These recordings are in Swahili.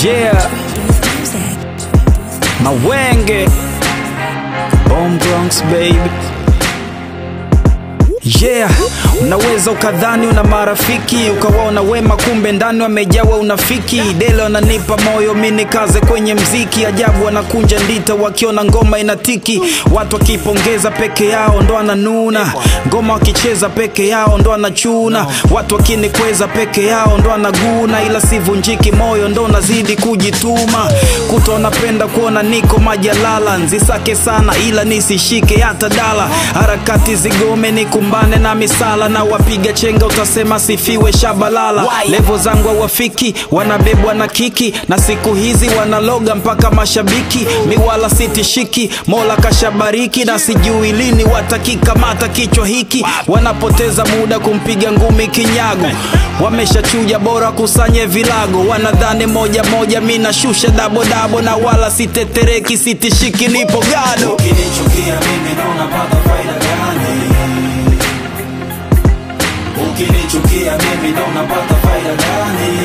Yeah, Mawenge Bomb Bronx baby Yeah, unaweza ukadhani una marafiki ukawaona wema, kumbe ndani wamejawa unafiki. Dele wananipa moyo mi nikaze kwenye mziki, ajabu wanakunja ndita wakiona ngoma inatiki. Watu wakipongeza peke yao ndo ananuna, ngoma wakicheza peke yao ndo anachuna. Watu wakinikweza peke yao ndo anaguna, ila sivunjiki moyo ndo nazidi kujituma. Kuto wanapenda kuona niko majalala, nzisake sana ila nisishike hata dala. Harakati zigome nikumbane na misala na wapiga chenga, utasema sifiwe shabalala. Levo zangu hawafiki, wanabebwa na kiki, na siku hizi wanaloga mpaka mashabiki. Miwala sitishiki, Mola kashabariki, na sijui lini watakikamata kichwa hiki. Wanapoteza muda kumpiga ngumi kinyago, wameshachuja bora kusanye vilago. Wanadhani moja moja, mi nashusha dabo dabo, na wala sitetereki, sitishiki, nipo gado. Ukinichukia mimi ndo unapata faida gani? Ukinichukia mimi ndo unapata faida gani?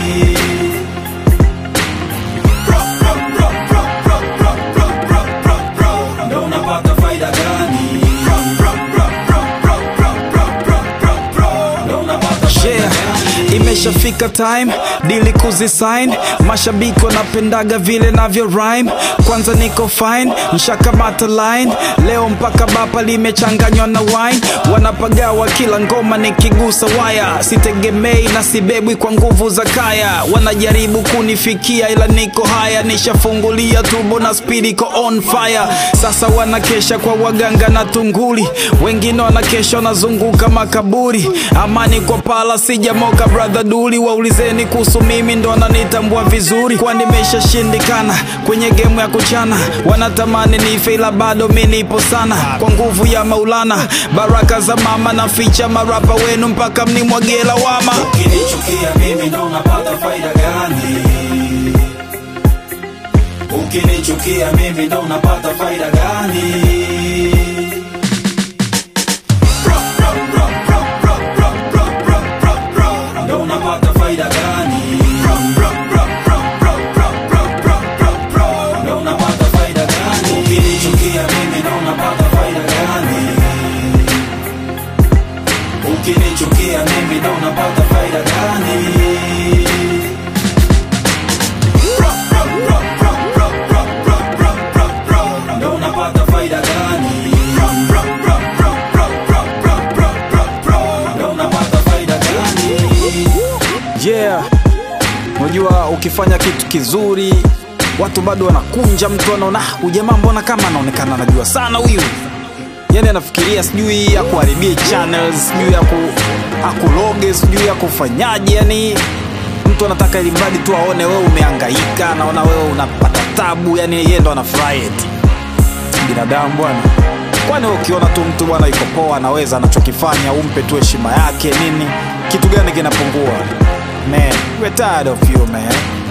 Pro, pro, pro, pro, pro, pro, pro, pro, pro, pro. Ndo unapata faida gani? Pro, pro, pro, pro, pro, pro, pro, pro, pro, pro. Ndo unapata faida Yeah, gani? imeshafika time dili kuzisign. Mashabiki wanapendaga vile navyo rhyme. Kwanza niko fine, nshakamata line leo mpaka bapa limechanganywa na wine. Wanapagawa kila ngoma nikigusa waya, sitegemei na sibebwi kwa nguvu za kaya. Wanajaribu kunifikia ila niko haya, nishafungulia tubo na speed iko on fire. Sasa wanakesha kwa waganga na tunguli, wengine wanakesha wanazunguka makaburi. Amani kwa pala sijamoka brother duli, waulizeni kuhusu mimi ndo wananitambua vizuri, kwa nimeshashindikana kwenye gemu ya kuchana. Wanatamani nife ila bado mi nipo sana, kwa nguvu ya Maulana, baraka za mama na ficha marapa wenu mpaka mnimwagie lawama. Ukinichukia mimi ndo unapata faida gani? Ukinichukia mimi ndo unapata faida gani? Pro, pro, pro, pro, pro, pro, pro, pro, pro, pro. Ndo unapata faida gani? Pro, pro, pro, pro, pro, pro, pro, pro, pro, pro. Ndo unapata faida gani? Ukinichukia mimi ndo unapata faida gani? Ukinichukia mimi ndo unapata faida gani? Pro, pro, pro, pro, pro, pro, pro, pro, pro, pro. Ndo unapata faida gani? Pro, pro, pro, pro, pro, pro, pro, pro, pro, pro. Ndo unapata faida gani? Yeah, unajua ukifanya kitu kizuri watu bado wanakunja, mtu anaona "Ah, huyu jamaa mbona kama anaonekana anajua sana huyu, yani anafikiria sijui akuharibie channels, sijui aku akuloge, sijui akufanyaje, yani mtu anataka ili mradi tu aone wewe umehangaika, anaona wewe unapata tabu, yani yeye ndo anafurahi eti binadamu bwana. Kwani wewe ukiona tu mtu bwana yuko poa, anaweza anachokifanya, umpe tu heshima yake nini, kitu gani kinapungua? Man, we're tired of you man.